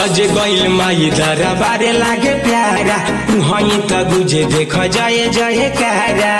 सज गइल माई दरबारे लागे प्यारा वहीं त गुजे देख जय जय कारा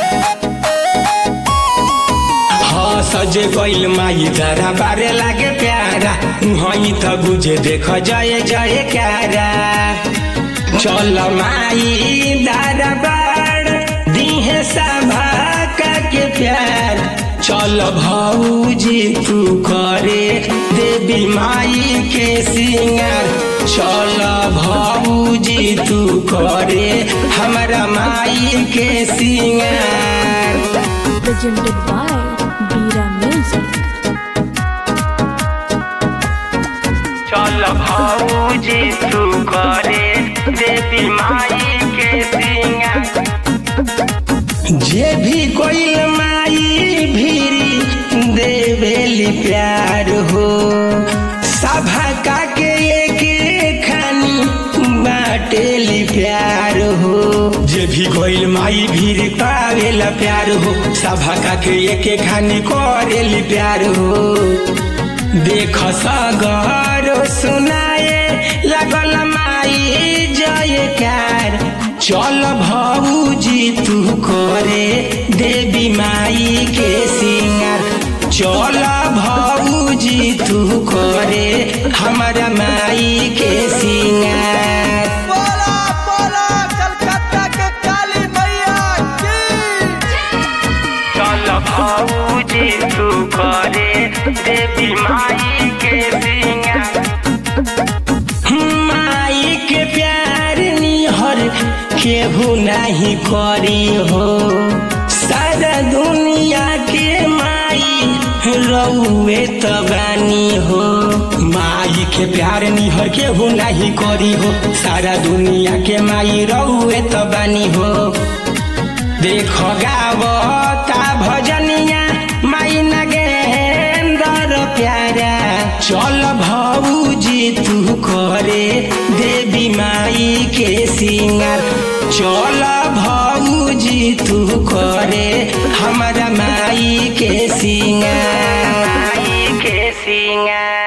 हाँ सज गइल माई दरबारे लागे प्यारा वहीं त गुजे देख जय जय कारा चल माई दरबार दिहे सभा के प्यार चल भौजी तू करे देवी माई के सिंगार चल भौजी तू करे हमारा माई के सिंगार presented by Bira Music. चल भौजी तू करे देवी माई के सिंगार जे भी कोई माई भीरी देवेली प्यार हो सभा का के एक खानी बाटेली प्यार हो जे भी कोई माई भीड़ पावेला प्यार हो सभा का के एक खानी करेली प्यार हो देख सगर सुनाए लगल माई जयकार चल भौजी तू करे देवी माई के सिंगार चल भौजी तू करे हमारा माई के सिंगार बोला बोला कलकत्ता के काली मैया की चल भौजी तू करे देवी माई के सिंगार माई के प्यार निहर केहू नहीं करी हो सारा दुनिया के माई रउए तबानी हो माई के प्यार निहर केहू नहीं करी हो सारा दुनिया के माई रउए तबानी हो देख गावता भजनिया माई नगेंदर प्यारा चल भौजी तू करे देवी माई के सिंगार चल भौजी तू करे हमारा माई के सिंगार माई के सिंगार